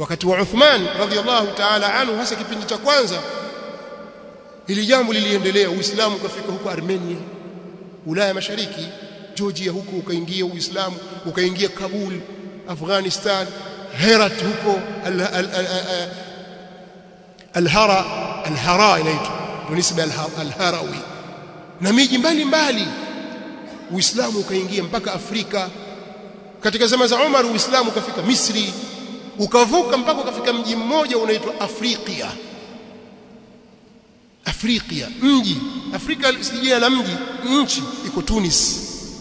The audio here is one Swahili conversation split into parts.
wakati wa Uthman radhiallahu ta'ala anhu hasa kipindi cha kwanza ili jambo liliendelea uislamu ukafika huko Armenia Ulaya Mashariki Georgia huko ukaingia uislamu ukaingia Kabul Afghanistan Herat huko Al-Hara Al-Hara inaitwa nisba Al-Harawi na miji mbalimbali Uislamu ukaingia mpaka Afrika katika zama za Umar Uislamu ukafika Misri ukavuka mpaka ukafika mji mmoja unaitwa Afrika Afrika mji Afrika si jina la mji nchi iko Tunis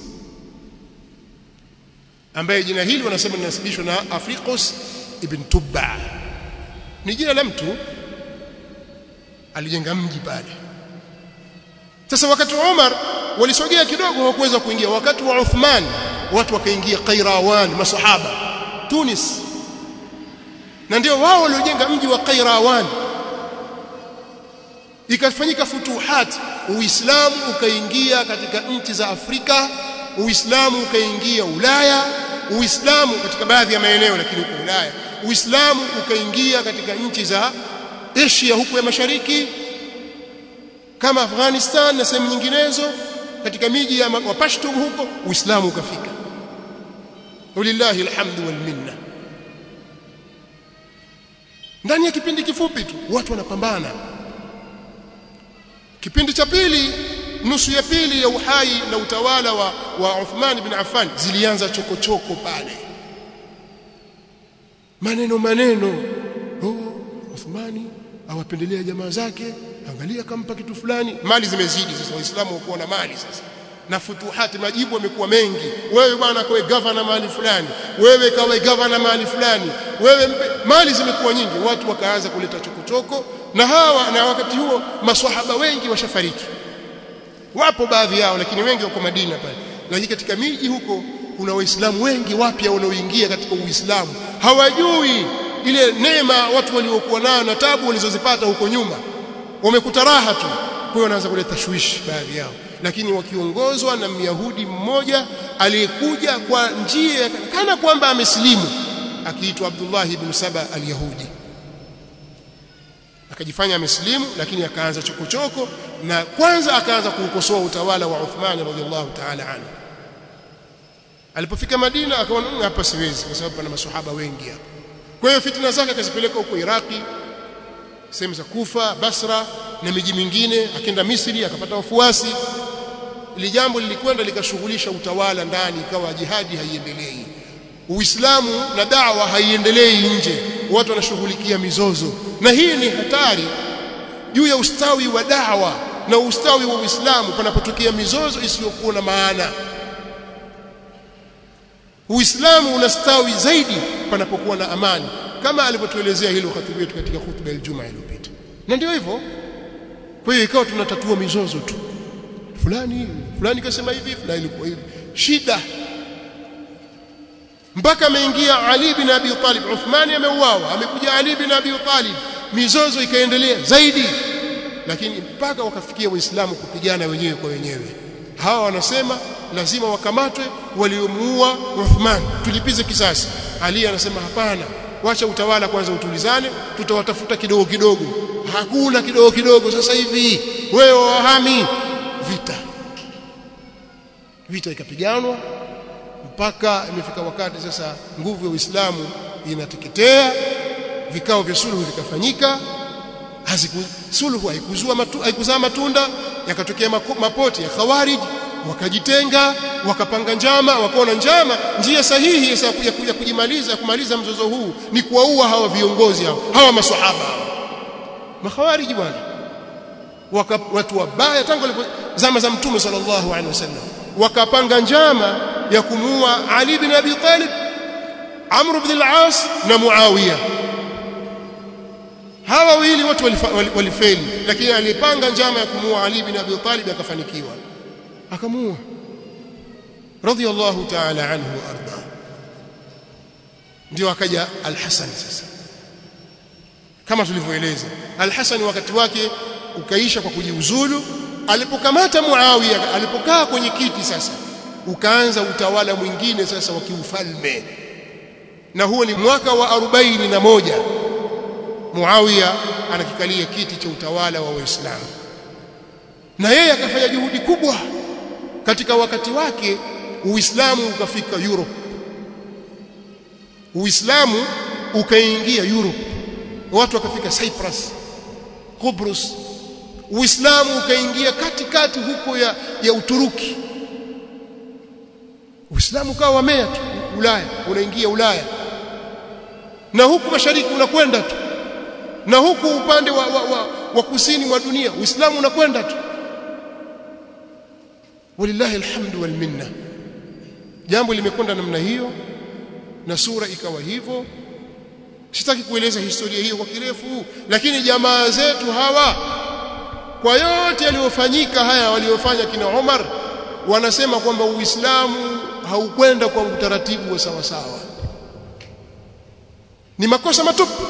ambaye jina hili wanasema linasibishwa na Afriqus ibn Tubba ni jina la mtu alijenga mji pale sasa wakati wa Umar walisogea kidogo hawakuweza kuingia wakati wa Uthman watu wakaingia Qairawan masahaba Tunis na ndio wao waliojenga mji wa Qairawan ikafanyika futuhat uislamu ukaingia katika nchi za Afrika uislamu ukaingia Ulaya uislamu katika baadhi ya maeneo lakini huko Ulaya uislamu ukaingia katika nchi za Asia huko ya mashariki kama Afghanistan na sehemu nyinginezo katika miji ya Wapashtum huko uislamu ukafika walillahi alhamdu wal minna ndani ya kipindi kifupi tu watu wanapambana kipindi cha pili nusu ya pili ya uhai na utawala wa, wa Uthman bin Affan zilianza chokochoko pale maneno maneno oh Uthmani awapendelea jamaa zake angalia kampa kitu fulani mali zimezidi sasa waislamu wako na mali sasa na futuhati majibu yamekuwa mengi wewe bwana kawe governor mahali fulani wewe kawe governor mahali fulani wewe mpe, mali zimekuwa nyingi watu wakaanza kuleta chokochoko na hawa na wakati huo maswahaba wengi washafariki wapo baadhi yao lakini wengi wako Madina pale lakini katika miji huko kuna waislamu wengi wapya wanaoingia katika uislamu hawajui ile neema watu waliokuwa nayo na tabu walizozipata huko nyuma wamekuta raha tu kwa hiyo wanaanza kuleta tashwishi baadhi yao lakini wakiongozwa na myahudi mmoja aliyekuja kwa njia kana kwamba amesilimu akiitwa Abdullah ibn Saba al-Yahudi akajifanya amesilimu lakini akaanza chokochoko na kwanza akaanza kuukosoa utawala wa Uthman radhiallahu ta'ala anhu alipofika Madina akaona hapa siwezi kwa sababu pana maswahaba wengi hapa kwa hiyo fitna zake akazipeleka huko Iraki sehemu za Kufa Basra na miji mingine akaenda Misri akapata wafuasi ili jambo lilikwenda likashughulisha utawala ndani ikawa jihadi haiendelei Uislamu na dawa haiendelei nje watu wanashughulikia mizozo na hii ni hatari juu ya ustawi wa dawa na ustawi wa Uislamu panapotokea mizozo isiyokuwa na maana Uislamu unastawi zaidi panapokuwa na amani kama alivyotuelezea hilo khatibu wetu katika hutuba ya Ijumaa iliyopita na ndio hivyo kwa hiyo ikawa tunatatua mizozo tu fulani fulani kasema hivi fulani ilikuwa hivi shida mpaka ameingia Ali bin Abi Talib Uthmani ameuawa amekuja Ali bin Abi Talib mizozo ikaendelea zaidi lakini mpaka wakafikia waislamu kupigana wenyewe kwa wenyewe hawa wanasema lazima wakamatwe waliomuua Uthman tulipize kisasi Ali anasema hapana wacha utawala kwanza utulizane tutawatafuta kidogo kidogo hakuna kidogo kidogo sasa hivi wewe wahami vita vita ikapiganwa mpaka imefika wakati sasa nguvu ya Uislamu inateketea vikao vya suluhu vikafanyika suluhu haikuzua matu, haikuzaa matunda yakatokea mapoti ya khawarij wakajitenga wakapanga njama wakaona njama njia sahihi ya kuja kujimaliza kumaliza mzozo huu ni kuwaua hawa viongozi hao hawa maswahaba makhawariji bwana watu wabaya tangu zama za mtume sallallahu alaihi wasallam wakapanga njama ya kumuua Ali bin Abi Talib Amr ibn al-As na Muawiya hawa wawili watu walifeli lakini alipanga njama ya kumuua Ali bin Abi Talib akafanikiwa akamuua radiyallahu ta'ala anhu wa arda ndio akaja al-Hasan sasa kama tulivyoeleza al-Hasan wakati wake ukaisha kwa kujiuzulu alipokamata Muawiya alipokaa kwenye kiti sasa ukaanza utawala mwingine sasa wa kiufalme na huo ni mwaka wa arobaini na moja Muawiya anakikalia kiti cha utawala wa Waislamu na yeye akafanya juhudi kubwa katika wakati wake Uislamu ukafika Europe Uislamu ukaingia Europe watu wakafika Cyprus Cyprus Uislamu ukaingia katikati huko ya, ya Uturuki Uislamu ukawa wamea tu Ulaya unaingia Ulaya na huku mashariki unakwenda tu na huku upande wa, wa, wa, wa kusini mwa dunia Uislamu unakwenda tu walillahi alhamdu wal minna jambo limekwenda namna hiyo na sura ikawa hivyo sitaki kueleza historia hiyo kwa kirefu lakini jamaa zetu hawa kwa yote yaliyofanyika haya waliofanya kina Umar wanasema kwamba Uislamu haukwenda kwa utaratibu wa sawa sawa ni makosa matupu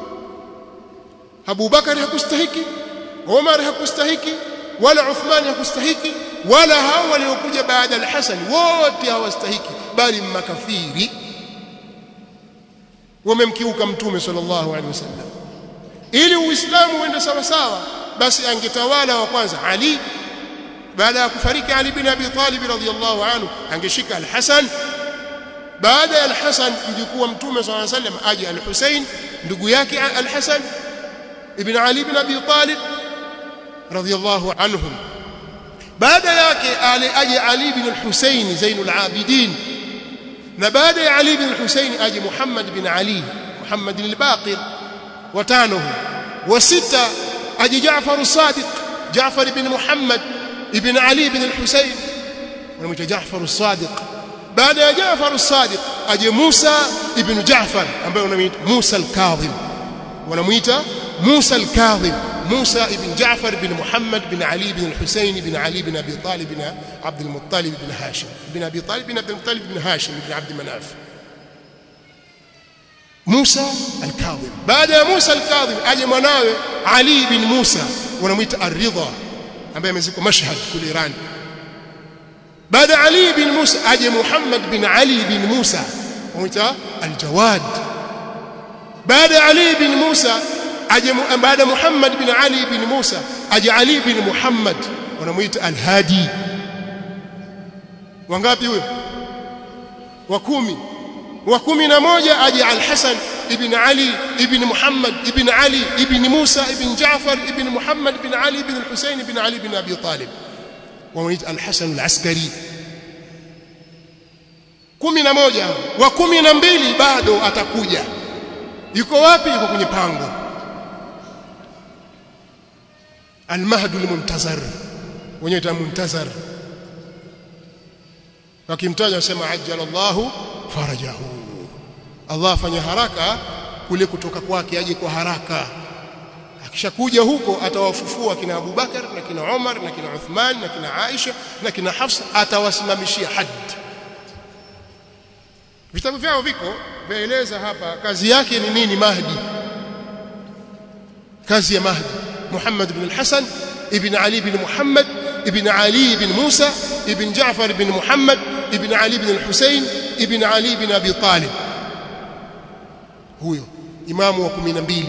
Abu Bakari hakustahiki Umar hakustahiki wala Uthman hakustahiki wala hao waliokuja baada al-Hasan wote hawastahiki bali makafiri wamemkiuka mtume sallallahu alaihi wasallam ili uislamu uende sawa sawa basi angetawala wa kwanza Ali baada ya kufariki Ali bin Abi Talib radhiyallahu anhu angeshika al-Hasan baada ya al-Hasan mjukuu wa mtume sallallahu alaihi wasallam aje al-Husain ndugu yake al-Hasan ibn Ali bin Abi Talib radhiyallahu anhum baada yake aje Ali bin al-Husain Zainul Abidin na baada ya Ali bin Hussein aje Muhammad bin Ali Muhammad al-Baqir watano wa sita aje Jaafar as-Sadiq Jaafar ibn Muhammad ibn Ali ibn al-Hussein wanamuita Jaafar as-Sadiq baada ya Jaafar as-Sadiq aje Musa ibn Jaafar ambaye wanamuita Musa al-Kadhim wanamuita Musa al-Kadhim موسى بن جعفر بن محمد بن علي بن الحسين بن علي بن أبي طالب بن عبد المطلب بن هاشم بن أبي طالب بن عبد المطلب بن هاشم بن عبد مناف موسى الكاظم بعد موسى الكاظم أجي مناوي علي بن موسى ونميت الرضا ambaye amezikwa Mashhad kule Iran baada Ali bin Musa aje Muhammad bin Ali bin Musa wanamuita Al-Jawad baada Ali bin Musa aje baada Muhammad bin Ali bin Musa aje Ali bin Muhammad wanamuita Al-Hadi wangapi huyo wa kumi wa kumi na moja aje Al-Hasan ibn Ali ibn Muhammad ibn Ali ibn Musa ibn Jaafar ibn Muhammad ibn Ali ibn Al-Husayn ibn Ali ibn Abi Talib wanamuita Al-Hasan Al-Askari kumi na moja wa kumi na mbili bado atakuja yuko wapi yuko kwenye pango المهد المنتظر wenyewe muntazar wakimtaja wasema ajjala Allahu farajahu Allah afanya haraka kule kutoka kwake aje kwa haraka akishakuja huko atawafufua kina Abu Bakar na kina Umar na kina Uthman na kina Aisha na kina Hafsa atawasimamishia hadd vitabu vyao viko vaeleza hapa kazi yake ni nini Mahdi kazi ya Mahdi محمد بن الحسن ابن علي بن محمد ابن علي بن موسى ابن جعفر بن محمد ابن علي بن الحسين ابن علي بن أبي طالب huyo imamu wa 12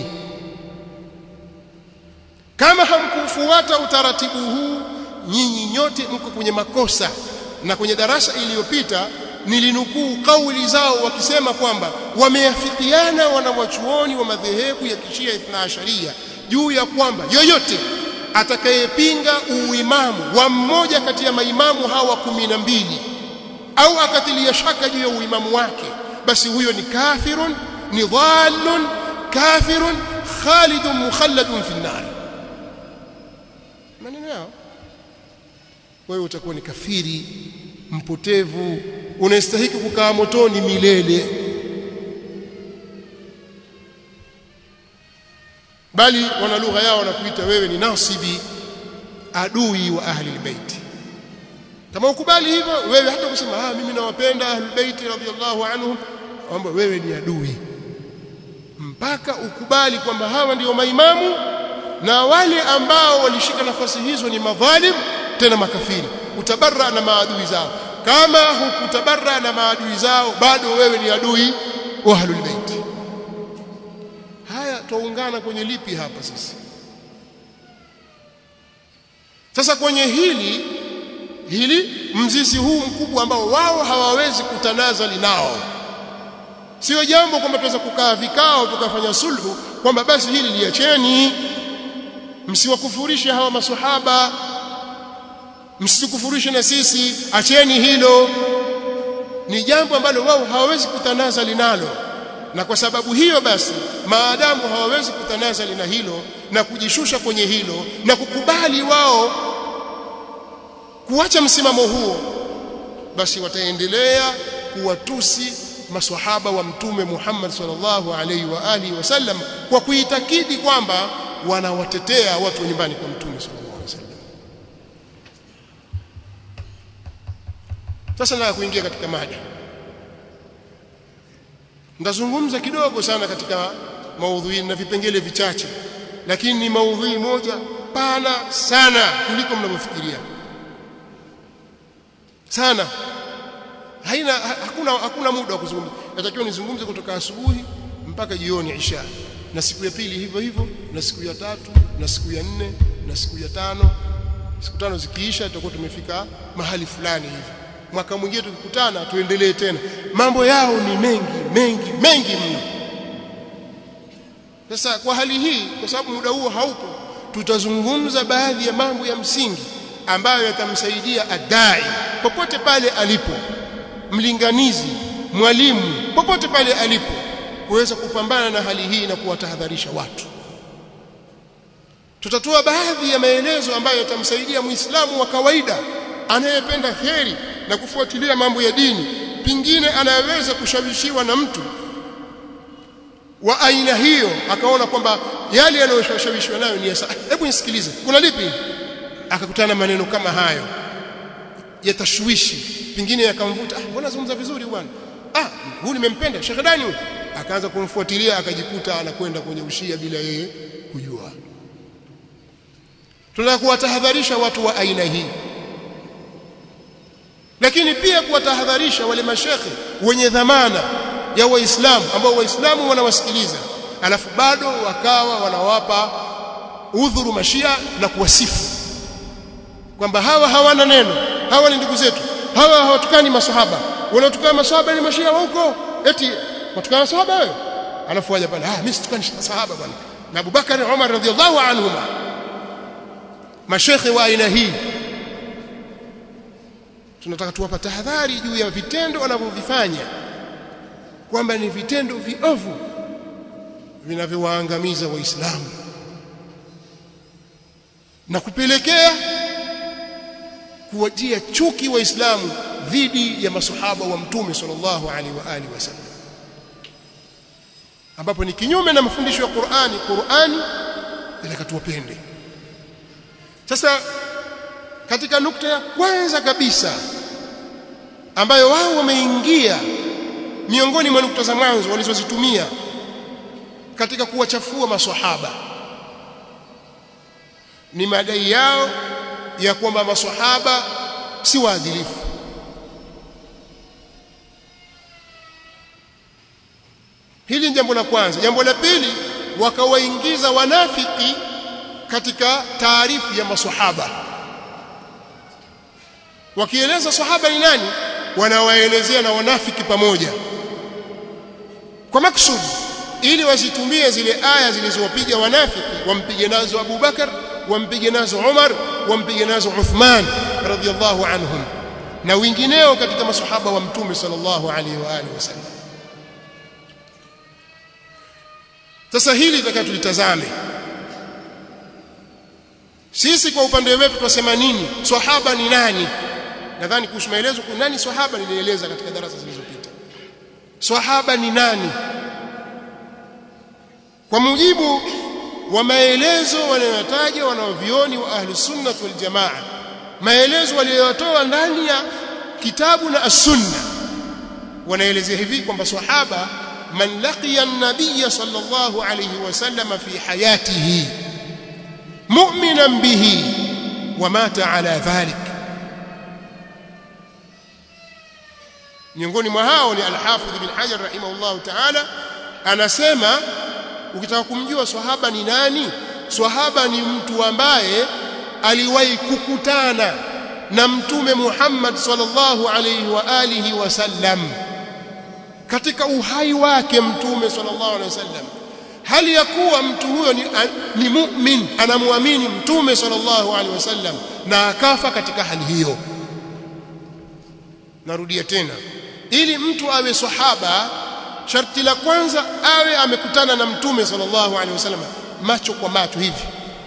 kama hamkufuata utaratibu huu nyinyi nyote mko kwenye makosa na kwenye darasa iliyopita nilinukuu kauli zao wakisema kwamba wameafikiana wanawachuoni wa madhehebu ya kishia ithna asharia juu ya kwamba yoyote atakayepinga uimamu wa mmoja kati ya maimamu hawa kumi na mbili au akatilia shaka juu ya uimamu wake basi huyo ni kafirun ni dhallun kafirun khalidun mukhalladun fi nar maneno yao wewe utakuwa ni kafiri mpotevu unastahili kukaa motoni milele bali wana lugha yao wanakuita wewe ni nasibi adui wa ahli albayt kama ukubali hivyo wewe hata kusema ah mimi nawapenda ahli albayt radhiyallahu anhum kwamba wewe ni adui mpaka ukubali kwamba hawa ndio maimamu na wale ambao walishika nafasi hizo ni madhalim tena makafiri utabarra na maadui zao kama hukutabarra na maadui zao bado wewe ni adui wa ahlul bait haya tuungana kwenye lipi hapa sasa sasa kwenye hili hili mzizi huu mkubwa ambao wao hawawezi kutanazali nao sio jambo kwamba tuweza kukaa vikao tukafanya sulhu kwamba basi hili liacheni msiwakufurishe hawa maswahaba msitukufurishe na sisi acheni hilo ni jambo ambalo wao hawawezi kutanazali nalo na kwa sababu hiyo basi maadamu hawawezi kutanazali na hilo na kujishusha kwenye hilo na kukubali wao kuacha msimamo huo basi wataendelea kuwatusi maswahaba wa mtume Muhammad sallallahu alaihi wa alihi wasallam kwa kuitakidi kwamba wanawatetea watu wa nyumbani kwa mtume sallallahu alaihi wasallam sasa na kuingia katika mada ndazungumza kidogo sana katika maudhui na vipengele vichache lakini ni maudhui moja pana sana kuliko mnavyofikiria sana haina hakuna hakuna muda wa kuzungumza natakiwa nizungumze kutoka asubuhi mpaka jioni isha na siku ya pili hivyo hivyo na siku ya tatu na siku ya nne na siku ya tano siku tano zikiisha tutakuwa tumefika mahali fulani hivi mwaka mwingine tukikutana tuendelee tena mambo yao ni mengi mengi mengi mno sasa kwa hali hii kwa sababu muda huo haupo tutazungumza baadhi ya mambo ya msingi ambayo yatamsaidia adai popote pale alipo mlinganizi mwalimu popote pale alipo kuweza kupambana na hali hii na kuwatahadharisha watu tutatoa baadhi ya maelezo ambayo yatamsaidia muislamu wa kawaida anayependa heri na kufuatilia mambo ya dini pingine anayeweza kushawishiwa na mtu wa aina hiyo akaona kwamba yale yanayoshawishiwa nayo ni ya hebu nisikilize kuna lipi akakutana maneno kama hayo ya tashwishi pingine yakamvuta ah mbona zungumza vizuri bwana ah huyu nimempenda Sheikh Dani huyu akaanza kumfuatilia akajikuta anakwenda kwenye ushia bila yeye kujua tunataka kuwatahadharisha watu wa aina hii lakini pia kuwatahadharisha wale mashekhe wenye dhamana ya waislamu ambao waislamu wanawasikiliza alafu bado wakawa wanawapa udhuru mashia na kuwasifu kwamba hawa hawana neno hawa ni ndugu zetu hawa hawatukani maswahaba wanaotukana maswahaba ni mashia wa huko eti watukana maswahaba wewe alafu waje pale ah mimi situkani maswahaba bwana na Abubakar na Umar radhiallahu anhuma mashekhe wa aina hii tunataka tuwapa tahadhari juu ya vitendo wanavyovifanya kwamba ni vitendo viovu vinavyowaangamiza waislamu na kupelekea kuwatia chuki waislamu dhidi ya masahaba wa mtume sallallahu alaihi wa alihi wasallam ambapo ni kinyume na mafundisho ya Qur'ani Qur'ani inataka tuwapende sasa katika nukta ya kwanza kabisa ambayo wao wameingia miongoni mwa nukta za mwanzo walizozitumia katika kuwachafua maswahaba ni madai yao ya kwamba maswahaba si waadilifu hili ni jambo la kwanza jambo la pili wakawaingiza wanafiki katika taarifu ya maswahaba wakieleza sahaba ni nani wanawaelezea na wanafiki pamoja kwa maksudi ili wasitumie zile aya zilizowapiga wanafiki wampige nazo Abu Bakar wampige nazo Umar wampige nazo Uthman radhiyallahu anhum na wengineo katika masahaba wa mtume sallallahu alaihi wa alihi wasallam sasa hili tutaka tulitazame sisi kwa upande wetu tunasema nini sahaba ni nani nadhani kuhusu maelezo kwa nani sahaba nilieleza katika darasa zilizopita sahaba ni nani kwa mujibu wa maelezo wanayotaja wanaovioni wa ahli sunna wal jamaa maelezo waliyotoa ndani ya kitabu na as-sunna wanaelezea hivi kwamba sahaba man laqiya an-nabiy sallallahu alayhi wasallam fi hayatihi mu'minan bihi wa mata ala dhalik miongoni mwa hao ni al-Hafidh ibn Hajar rahimahullah ta'ala anasema ukitaka kumjua swahaba ni nani swahaba ni mtu ambaye aliwahi kukutana na mtume Muhammad sallallahu alayhi wa alihi wasallam katika uhai wake mtume sallallahu alayhi wasallam hali ya kuwa mtu huyo ni, ni mu'min anamwamini mtume sallallahu alaihi wasallam na akafa katika hali hiyo narudia tena ili mtu awe sahaba sharti la kwanza awe amekutana na mtume sallallahu alaihi wasallam macho kwa macho hivi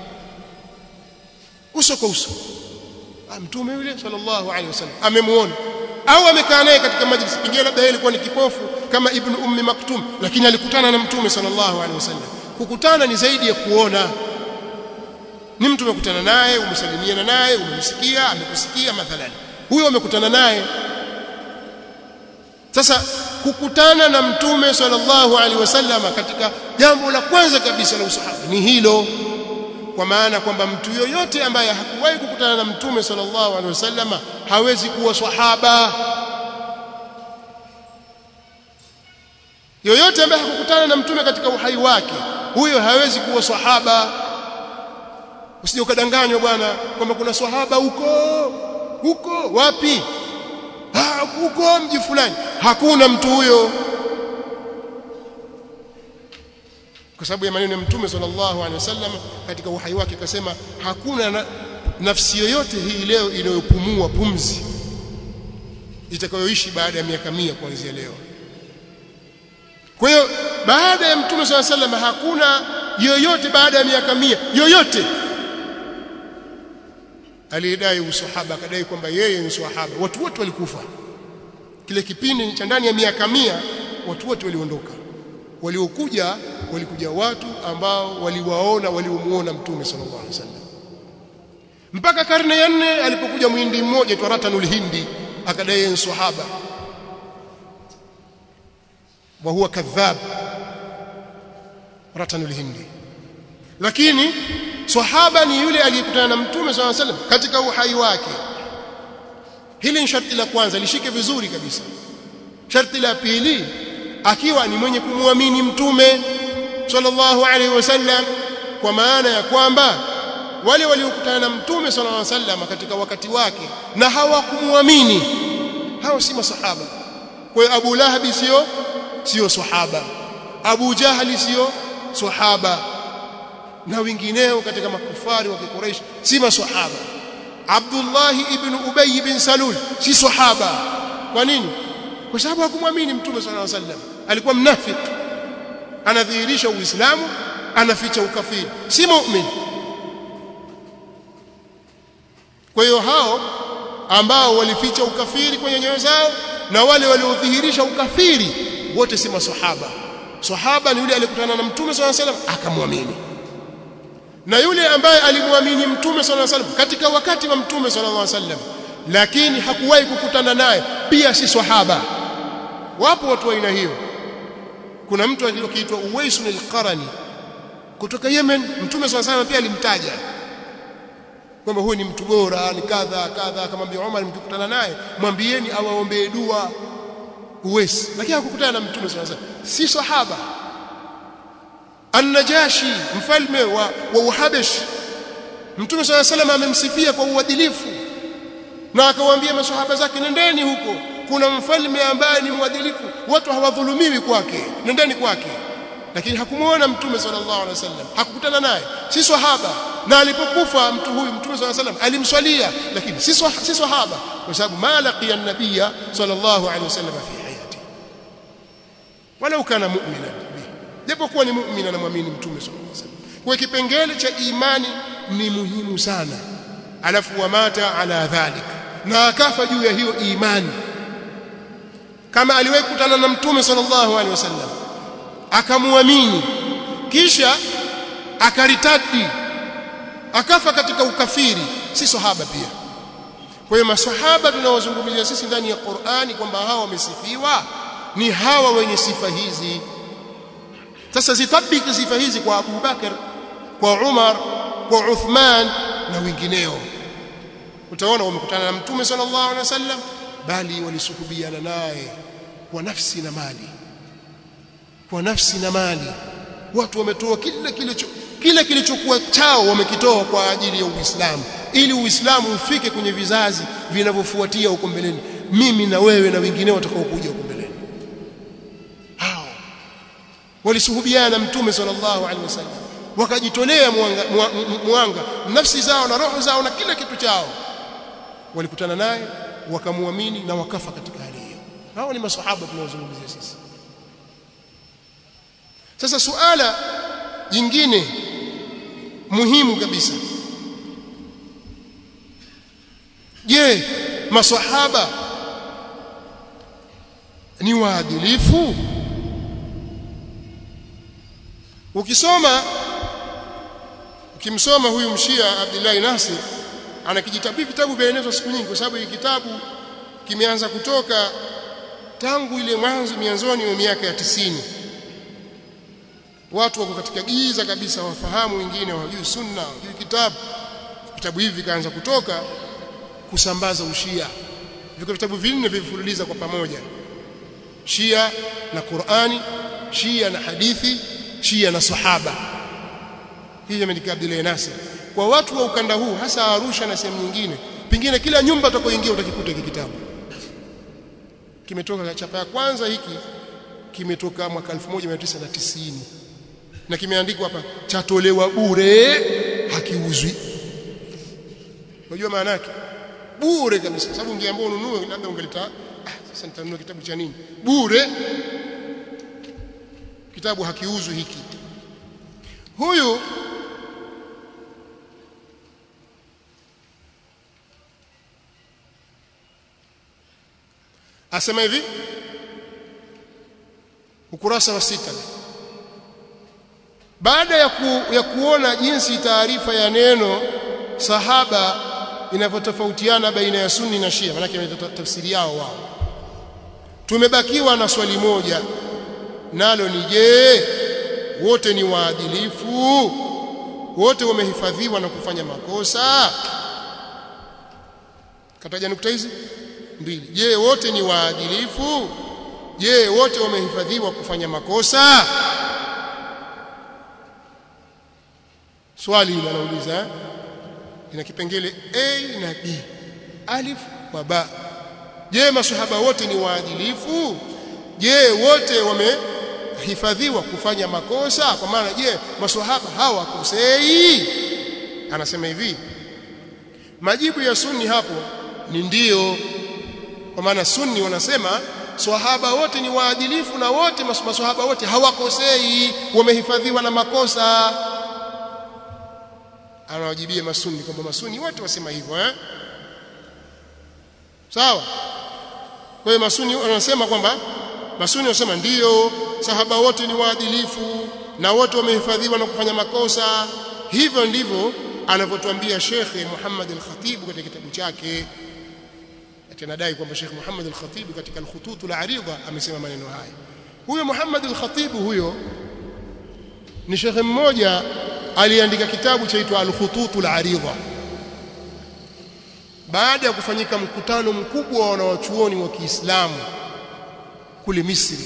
uso kwa uso mtume yule sallallahu alaihi wasallam amemuona au amekaa naye katika majlis pengine labda yeye alikuwa ni kipofu kama ibn ummi maktum lakini alikutana na mtume sallallahu alaihi wasallam kukutana ni zaidi ya kuona ni mtu umekutana naye umesalimiana naye umemsikia amekusikia mathalan huyo umekutana naye sasa kukutana na mtume sallallahu alaihi wasallam katika jambo la kwanza kabisa la usahaba ni hilo kwa maana kwamba mtu yoyote ambaye hakuwahi kukutana na mtume sallallahu alaihi wasallam hawezi kuwa swahaba yoyote ambaye hakukutana na mtume katika uhai wake huyo hawezi kuwa swahaba usije ukadanganywa bwana kwamba kuna swahaba huko huko wapi ah huko mji fulani hakuna mtu huyo kwa sababu ya maneno ya mtume sallallahu alaihi wasallam katika uhai wake akasema hakuna na, nafsi yoyote hii leo inayopumua pumzi itakayoishi baada ya miaka mia kuanzia leo kwa hiyo baada ya mtume sallallahu alaihi wasallam hakuna yoyote baada ya miaka mia yoyote aliyedai usahaba akadai kwamba yeye ni sahaba watu wote walikufa kile kipindi cha ndani ya miaka mia watu wote waliondoka waliokuja walikuja watu ambao waliwaona waliomuona mtume sallallahu alaihi wasallam mpaka karne ya nne alipokuja mwindi mmoja tu Ratanul Hindi akadai ni sahaba wa huwa kadhab Ratanul Hindi lakini sahaba ni yule aliyekutana na mtume sallallahu alaihi wasallam katika uhai wake hili ni sharti la kwanza lishike vizuri kabisa sharti la pili akiwa ni mwenye kumwamini mtume sallallahu alaihi wasallam kwa maana ya kwamba wale waliokutana na mtume sallallahu alaihi wasallam katika wakati wake na hawakumwamini hao si masahaba kwa hiyo Abu Lahab sio sio sahaba Abu Jahali sio sahaba na wengineo katika makufari wa Quraysh si masahaba Abdullah ibn Ubay ibn Salul si sahaba kwa nini kwa sababu hakumwamini mtume sallallahu alaihi wasallam alikuwa mnafiki anadhihirisha uislamu anaficha ukafiri si muumini kwa hiyo hao ambao walificha ukafiri kwenye nyoyo zao na wale waliodhihirisha ukafiri wote si maswahaba sahaba ni yule aliyekutana na mtume sallallahu alaihi wasallam akamwamini na yule ambaye alimwamini mtume sallallahu alaihi wasallam katika wakati wa mtume sallallahu alaihi wasallam lakini hakuwahi kukutana naye pia si swahaba wapo watu wa aina hiyo kuna mtu aliyeitwa Uwais al-Qarani kutoka Yemen mtume sallallahu alaihi pia alimtaja kwamba huyu ni mtu bora ni kadha kadha akamwambia Umar mkikutana naye mwambieni awaombee dua Uwais lakini hakukutana na mtume sallallahu alaihi wasallam si sahaba An-Najashi mfalme wa, wa Uhabesh Mtume صلى الله عليه وسلم amemsifia kwa uadilifu na akawaambia maswahaba zake nendeni huko kuna mfalme ambaye ni mwadilifu watu hawadhulumiwi kwake nendeni kwake lakini hakumuona mtume sallallahu alaihi wasallam hakukutana naye si swahaba na alipokufa mtu huyu mtume sallallahu alaihi wasallam alimswalia lakini si si swahaba kwa sababu ma laqiya an-nabiyya sallallahu alaihi wasallam fi hayati walau kana mu'minan japokuwa ni muumini anamwamini mtume sallallahu alaihi wasallam kwa kipengele cha imani ni muhimu sana alafu wamata ala dhalik na akafa juu ya hiyo imani kama aliwahi kukutana na mtume sallallahu alaihi wasallam akamwamini kisha akaritadi akafa katika ukafiri si sahaba pia kwa hiyo masahaba tunaozungumzia sisi ndani ya Qur'ani kwamba hawa wamesifiwa ni hawa wenye sifa hizi sasa zitabiki sifa hizi kwa Abu Bakar kwa Umar kwa Uthman na wengineo utaona wamekutana na mtume sallallahu alaihi wasallam bali walisuhubiana naye kwa nafsi na mali kwa nafsi na mali watu wametoa kile kilicho kile kilichokuwa chao wamekitoa kwa ajili ya Uislamu ili Uislamu ufike kwenye vizazi vinavyofuatia huko mbeleni mimi na wewe na wengineo watakaokuja huko mbeleni hao walisuhubiana na mtume sallallahu alaihi wasallam wakajitolea mwanga, mwanga nafsi zao na roho zao na kila kitu chao walikutana naye wakamwamini na wakafa katika hali hiyo hao ni masahaba tunaozungumzia sisi sasa suala jingine muhimu kabisa je masahaba ni waadilifu ukisoma ukimsoma huyu mshia Abdullah Nasir ana kijitabu vitabu vyaenezwa siku nyingi kwa sababu hii kitabu kimeanza kutoka tangu ile mwanzo mianzoni wa miaka ya tisini watu wako katika giza kabisa wafahamu wengine hawajui sunna hawajui kitabu vitabu hivi vikaanza kutoka kusambaza ushia viko vitabu vinne vivifululiza kwa pamoja Shia na Qur'ani Shia na hadithi Shia na sahaba hii imeandika Abdullah Nasir kwa watu wa ukanda huu hasa Arusha na sehemu nyingine pengine kila nyumba utakayoingia utakikuta hiki kitabu kimetoka chapa ya kwanza hiki kimetoka mwaka 1990 na kimeandikwa hapa chatolewa bure hakiuzwi unajua maana yake bure kabisa sababu ungeambiwa ununue labda ungelita ah, sasa nitanunua kitabu cha nini bure kitabu hakiuzwi hiki huyu asema hivi ukurasa wa sita baada ya, ku, ya kuona jinsi taarifa ya neno sahaba inavyotofautiana baina ya sunni na shia maana tafsiri yao wao tumebakiwa na swali moja nalo ni je wote ni waadilifu wote wamehifadhiwa na kufanya makosa kataja nukta hizi mbili je wote ni waadilifu je wote wamehifadhiwa kufanya makosa swali hili anauliza eh? ina kipengele a na b alif wa ba je masahaba wote ni waadilifu je wote wamehifadhiwa kufanya makosa kwa maana je masahaba hawakosei anasema hivi majibu ya sunni hapo ni ndio kwa maana sunni wanasema swahaba wote ni waadilifu na wote maswahaba wote hawakosei wamehifadhiwa na makosa anawajibia masuni kwamba masuni wote wasema hivyo eh sawa kwa hiyo masuni wanasema kwamba masuni wanasema ndiyo sahaba wote ni waadilifu na wote wamehifadhiwa na kufanya makosa hivyo ndivyo anavyotuambia Sheikh Muhammad al-Khatib katika kitabu chake atanadai kwamba Sheikh Muhammad al-Khatib katika al-Khutut al-Arida amesema maneno haya huyo Muhammad al-Khatib huyo ni Sheikh mmoja aliandika kitabu chaitwa al-Khutut al-Arida baada ya kufanyika mkutano mkubwa wa wanawachuoni wa Kiislamu kule Misri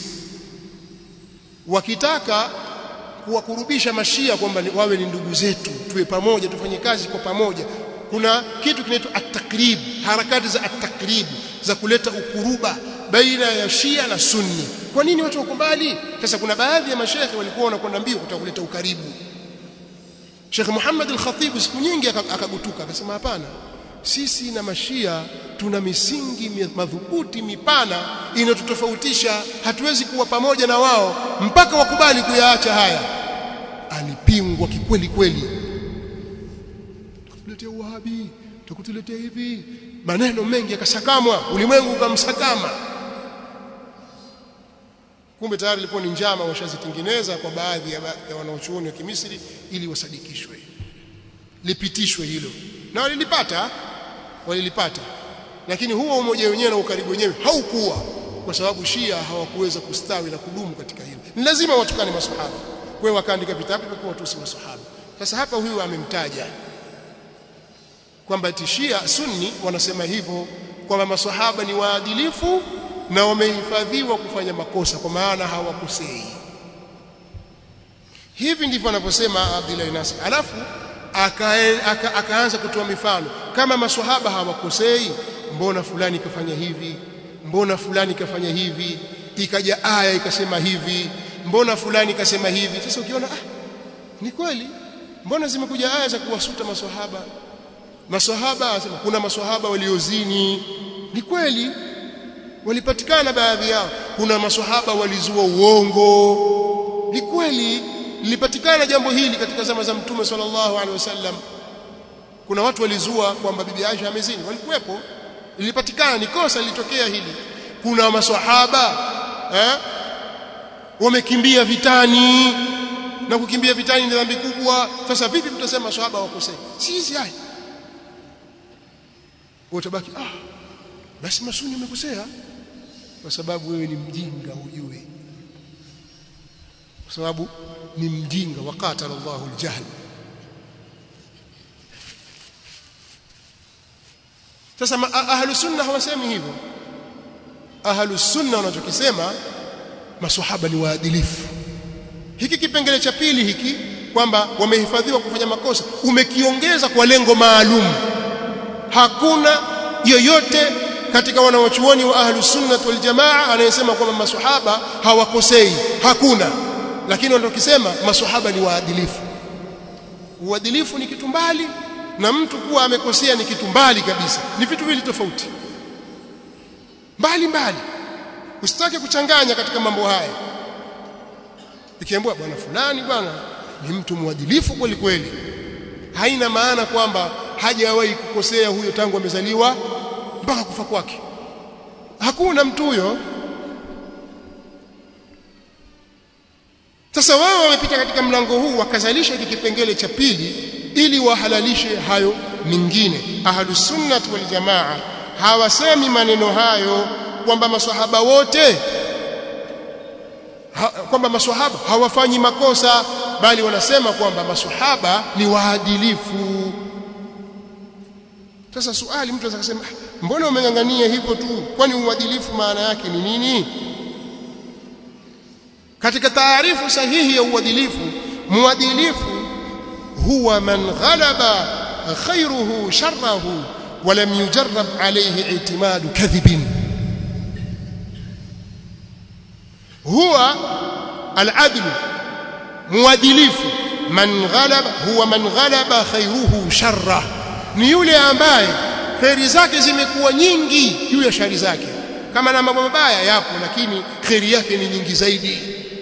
wakitaka kuwakurubisha mashia kwamba wawe ni ndugu zetu tuwe pamoja tufanye kazi kwa pamoja kuna kitu kinaitwa at-takrib harakati za at-takrib za kuleta ukuruba baina ya Shia na Sunni kwa nini watu wako mbali sasa kuna baadhi ya mashehe walikuwa wanakwenda mbio kutaka kuleta ukaribu Sheikh Muhammad al-Khatib siku nyingi akagutuka akasema hapana sisi na mashia tuna misingi madhubuti mipana inatutofautisha hatuwezi kuwa pamoja na wao mpaka wakubali kuyaacha haya alipingwa kikweli kweli tukuletea uwahabi tukutuletea hivi maneno mengi yakasakamwa ulimwengu ukamsakama kumbe tayari ilikuwa ni njama washazitengeneza kwa baadhi ya, ya wanaochuoni wa Kimisri ili wasadikishwe lipitishwe hilo na walilipata walilipata lakini huo umoja wenyewe na ukaribu wenyewe haukuwa kwa sababu Shia hawakuweza kustawi na kudumu katika hilo ni lazima watukane maswahaba kwa hiyo wakaandika vitabu kwa watusi maswahaba sasa hapa huyu amemtaja kwamba Shia Sunni wanasema hivyo kwamba maswahaba ni waadilifu na wamehifadhiwa kufanya makosa kwa maana hawakosei hivi ndivyo anavyosema Abdullah Nasir alafu akaanza aka, aka kutoa mifano kama maswahaba hawakosei mbona fulani kafanya hivi mbona fulani kafanya hivi ikaja aya ikasema hivi mbona fulani kasema hivi sasa ukiona ah ni kweli mbona zimekuja aya za kuwasuta maswahaba maswahaba anasema kuna maswahaba waliozini ni kweli walipatikana baadhi yao kuna maswahaba walizua uongo ni kweli lilipatikana jambo hili katika zama za mtume sallallahu alaihi wasallam kuna watu walizua kwamba bibi Aisha amezini walikuwepo lilipatikana ni kosa lilitokea hili kuna maswahaba eh wamekimbia vitani na kukimbia vitani ni dhambi kubwa sasa vipi mtasema maswahaba wakosea sisi haya utabaki ah basi masuni umekosea kwa sababu wewe ni mjinga ujue kwa sababu ni mjinga waqatala Allahu aljahl sasa ahlu sunna hawasemi hivyo ahlu sunna wanachokisema maswahaba ni waadilifu hiki kipengele cha pili hiki kwamba wamehifadhiwa kufanya makosa umekiongeza kwa lengo maalum hakuna yoyote katika wanawachuoni wa ahlu sunnah wal jamaa anayesema kwamba maswahaba hawakosei hakuna lakini wanatokisema maswahaba ni waadilifu uadilifu ni kitu mbali na mtu kuwa amekosea ni kitu mbali kabisa ni vitu vili tofauti mbali mbali usitake kuchanganya katika mambo haya ikiambiwa bwana fulani bwana ni mtu mwadilifu kweli kweli haina maana kwamba hajawahi kukosea huyo tangu amezaliwa mpaka kufa kwake hakuna mtu huyo sasa wao wamepita katika mlango huu wakazalisha hiki kipengele cha pili ili wahalalishe hayo mingine ahlus sunnah wal jamaa hawasemi maneno hayo kwamba maswahaba wote ha, kwamba maswahaba hawafanyi makosa bali wanasema kwamba maswahaba ni waadilifu sasa swali mtu anaweza kusema mbona umengangania hivyo tu kwani uadilifu maana yake ni nini katika taarifu sahihi ya uadilifu muadilifu huwa man ghalaba khairuhu sharrahu ولم يجرب عليه اعتماد كذب هو العدل مؤدلف من غلب هو من غلب خيره شره ni yule ambaye kheri zake zimekuwa nyingi juu ya shari zake kama na mambo mabaya yapo lakini kheri yake ni nyingi zaidi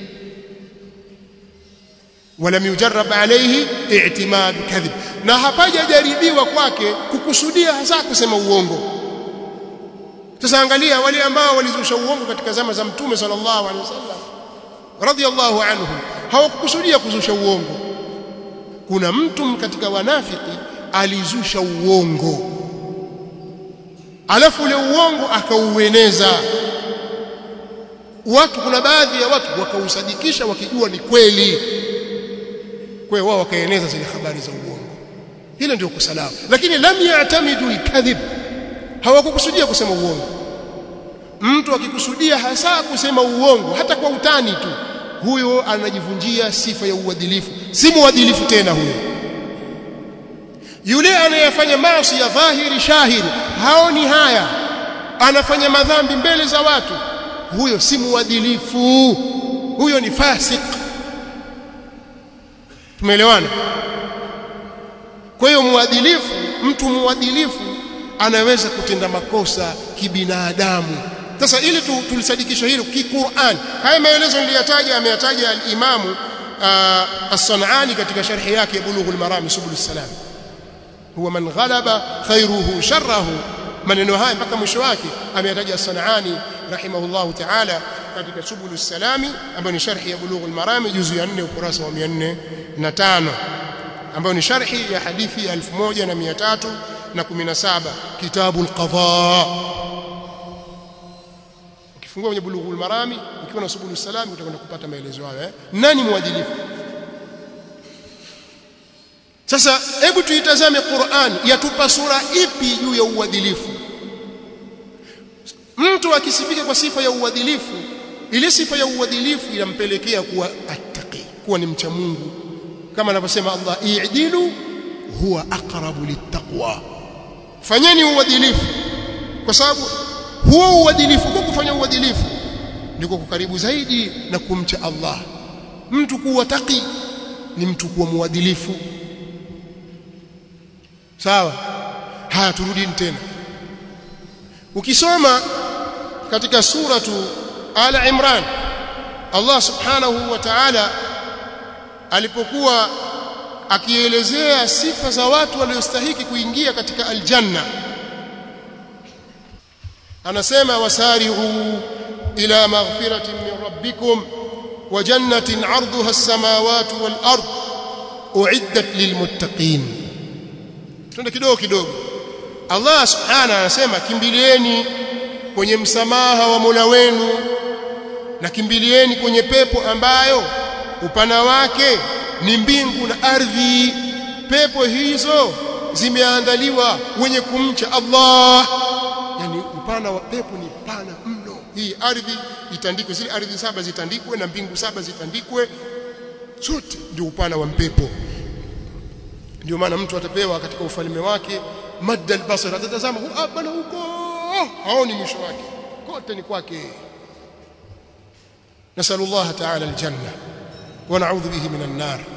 ولم يجرب عليه اعتماد كذب na hapajajaribiwa kwake kukusudia hasa kusema uongo sasa angalia wale ambao walizusha uongo katika zama za mtume sallallahu alaihi wasallam radiyallahu anhum hawakukusudia kuzusha uongo kuna mtu katika wanafiki alizusha uongo alafu ule uongo akaueneza watu kuna baadhi ya watu wakausadikisha wakijua ni kweli kwa hiyo wao wakaeneza zile habari za uongo hilo ndio kusalama lakini lam ya'tamidu al-kadhib hawakukusudia kusema uongo mtu akikusudia hasa kusema uongo hata kwa utani tu huyo anajivunjia sifa ya uadilifu si muadilifu tena huyo yule anayefanya maasi ya dhahiri shahiri haoni haya anafanya madhambi mbele za watu huyo si muadilifu huyo ni fasik tumeelewana kwa hiyo muadilifu mtu muadilifu anaweza kutenda makosa kibinadamu sasa ili tu, tulisadikisha hilo kiqur'an haya maelezo niliyataja ameyataja al-imamu uh, as-sanani katika sharhi yake bulughul marami subul salam huwa man ghalaba khairuhu sharrahu maneno haya mpaka mwisho wake ameyataja as-sanani rahimahullahu ta'ala katika subul salami ambayo ni sharhi ya bulughul marami juzu ya 4 ukurasa wa 405 ambayo ni sharhi ya hadithi ya 1317 kitabu al-qadha ukifungua kwenye bulughul marami ukiwa na subul salami utakwenda kupata maelezo hayo eh nani mwadilifu sasa hebu tuitazame Qur'an yatupa sura ipi juu ya uadilifu mtu akisifika kwa sifa ya uadilifu ile sifa ya uadilifu inampelekea kuwa attaqi kuwa ni mcha Mungu kama anavyosema Allah i'dilu huwa aqrabu littaqwa fanyeni uadilifu kwa sababu huo uadilifu kwa kufanya uadilifu ndiko kukaribu zaidi na kumcha Allah mtu kuwa taqi ni mtu kuwa muadilifu sawa haya turudini tena ukisoma katika suratu ala imran Allah subhanahu wa ta'ala alipokuwa akielezea sifa za watu waliostahiki kuingia katika aljanna anasema wasari'u ila maghfiratin min rabbikum wa jannatin 'arduha as-samawati wal ard u'iddat lilmuttaqin twende kidogo kidogo Allah subhanahu anasema kimbilieni kwenye msamaha wa Mola wenu na kimbilieni kwenye pepo ambayo upana wake ni mbingu na ardhi pepo hizo zimeandaliwa wenye kumcha Allah yani upana wa pepo ni pana mno hii ardhi itandikwe zile ardhi saba zitandikwe na mbingu saba zitandikwe zote ndio upana wa pepo ndio maana mtu atapewa katika ufalme wake madda albasar atatazama bana huko haoni mwisho wake kote ni kwake nasallallahu ta'ala aljanna wa na'udhu bihi minan nar